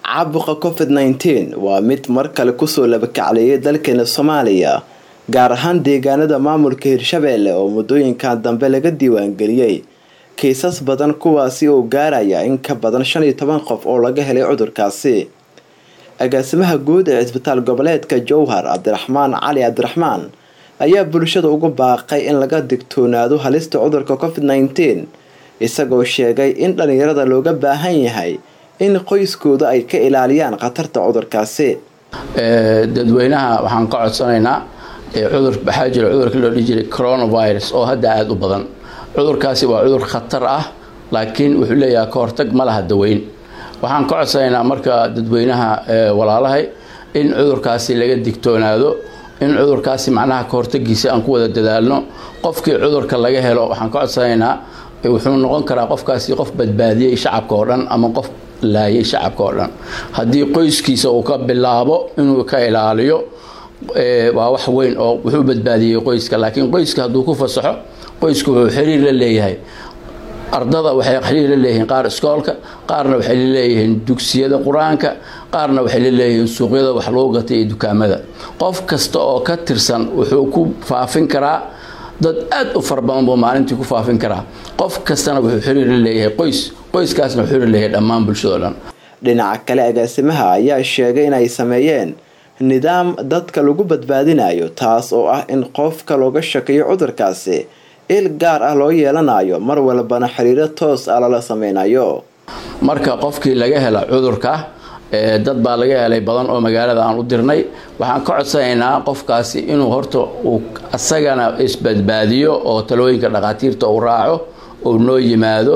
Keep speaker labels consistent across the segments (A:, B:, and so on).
A: caabuqa covid nneteen waa mid mar kale kusoo labakacleeyay dalkeena soomaaliya gaar ahaan deegaanada maamulka hirshabeelle oo muddooyinkan dambe laga diiwaangeliyey kiisas badan kuwaasi oo gaaraya in ka badan shan iyo toban qof oo laga helay cudurkaasi agaasimaha guud ee cisbitaal goboleedka jowhar cabdiraxmaan cali cabdiraxmaan ayaa bulshada ugu baaqay in laga digtoonaado halista cudurka covid nneteen isagoo sheegay in dhalinyarada looga baahan yahay in qoyskooda ay ka ilaaliyaan khatarta cudurkaasi
B: dadweynaha waxaan ka codsanaynaa cudur waxaa jira cudurka loo dhihi jiray coronavirus oo hadda aada u badan cudurkaasi waa cudur khatar ah laakiin wuxuu leeyahay ka hortag ma laha daweyn waxaan ka codsanaynaa marka dadweynaha walaalahay in cudurkaasi laga digtoonaado in cudurkaasi macnaha ka hortagiisa aan ku wada dadaalno qofkii cudurka laga helo waxaan ka codsanaynaa wuxuu noqon karaa qofkaasi qof badbaadiyey shacabka oo dhan ama qof laayay shacabka oo dhan haddii qoyskiisa uu ka bilaabo inuu ka ilaaliyo waa wax weyn oo wuxuu badbaadiyey qoyska laakiin qoyska hadduu ku fasaxo qoysku wuxuu xiriir la leeyahay ardada waxay xiriir la leeyihiin qaar iskoolka qaarna waxay la leeyihiin dugsiyada qur-aanka qaarna waxay la leeyihiin suuqyada wax lagu gatay iyo dukaamada qof kasta oo ka tirsan wuxuu ku faafin karaa dad aada u fara badan buu maalintii ku faafin karaa qof kastana wuxuu xiriir la leeyahay qoys qoyskaasna wuxuu xiriir leeyahay dhammaan bulshado dhan
A: dhinaca kale agaasimaha ayaa sheegay inay sameeyeen nidaam dadka lagu badbaadinayo taas oo ah in qofka looga shakiyo cudurkaasi il gaar ah loo yeelanayo mar walbana xiriiro toos ah lala sameynayo
B: marka qofkii laga hela cudurka dad baa laga helay badan oo magaalada aan u dirnay waxaan ka codsanaynaa qofkaasi inuu horta uu isagana isbadbaadiyo oo talooyinka dhakhaatiirta uu raaco uu noo yimaado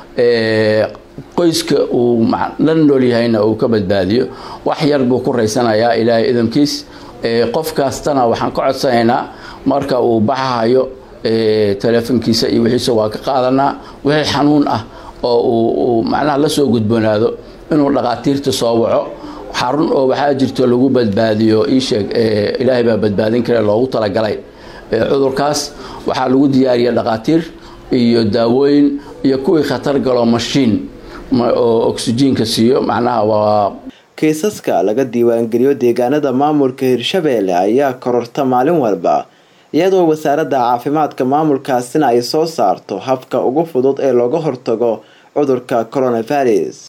B: qoyska uu la nool yahayna uu ka badbaadiyo wax yar buu ku raysanayaa ilaahay idamkiis qof kastana waxaan ka codsanaynaa marka uu baxahayo teleefonkiisa iyo wixiisa waa ka qaadanaa wixii xanuun ah oo uu macnaha la soo gudboonaado inuu dhakhaatiirta soo waco xarun oo waxaa jirto lagu badbaadiyo iisheeg ilaahay baa badbaadin kare loogu talagalay cudurkaas waxaa lagu diyaariya dhakhaatiir iyo daawooyin iyo kuwii khatar galo mashiin oo oksijiinka siiyo macnaha waa
A: kiisaska laga diiwaangeliyo deegaanada maamulka hirshabeelle ayaa kororta maalin walba iyadoo wasaaradda caafimaadka maamulkaasina ay soo saarto habka ugu fudud ee looga hortago cudurka coronavirus